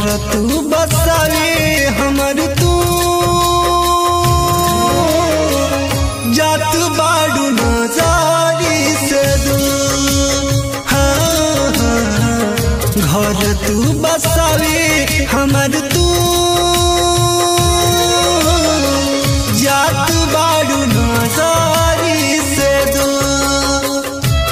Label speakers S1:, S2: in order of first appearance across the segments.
S1: घर तू बसावे हमर तू जात बाड़ू नजारी से दूर हाँ, हाँ, हाँ। घर तू बसावे हमर तू जात बाड़ू नजारी से दूर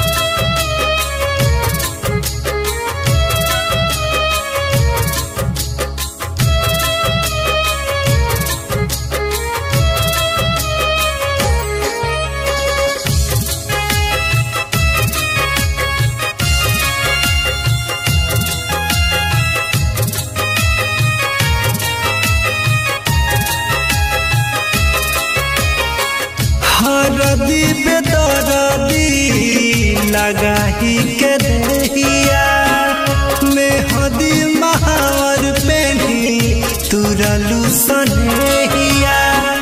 S1: हरदी बेदरदी लगाही के दहिया मेहदी महावर पेनी तुरलू सनेहिया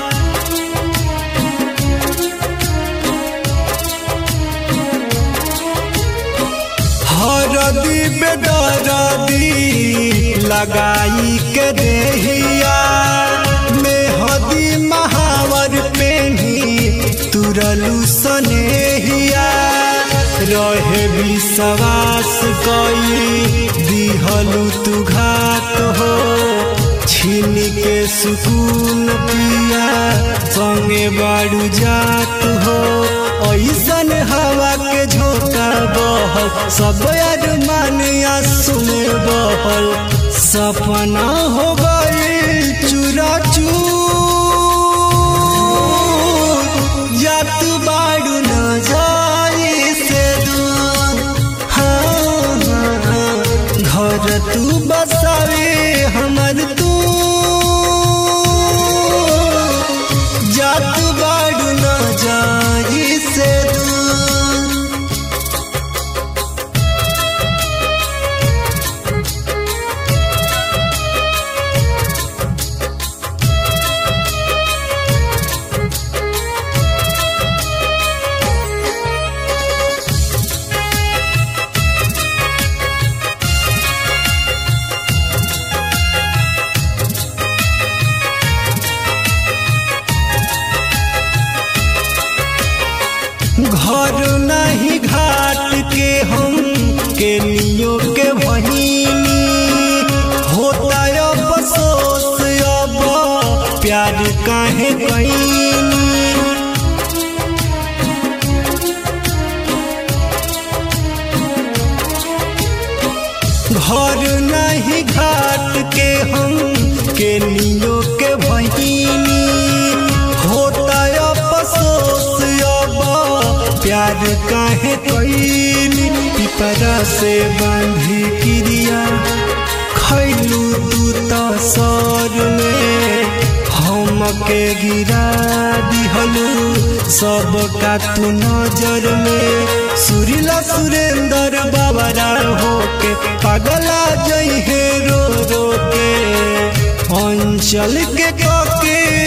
S1: हरदी बेदरदी लगाई के देहिया मेहदी महावर पेनी तुरलू सनेहिया रहे विश्वास कई दिहलू तू घात हो छीन के सुकून पिया संगे बाड़ू जात हो ऐसन हवा के झोंका बहल सब अरमान आंसू में बहल सपना हो गई चूरा जात बाड़ू न जाई से दूर हाँ, हाँ, हाँ। घर तू बसावे हमर तू जात बाड़ू न जाई से दूर घर नहीं घाट के हम के लियो के बहिनी होता अब अफसोस अब प्यार काहे कईनी घर नहीं घाट के हम के लियो के बहिनी होता अफसोस अब प्यार काहे कईनी पिपरा से बांधी क्रिया खैलू तू तो सर में हम के गिरा दिहलू सब का तू नजर में सुरीला सुरेंद्र बाबरा होके पगला जइहे रो रो के अंचल के कके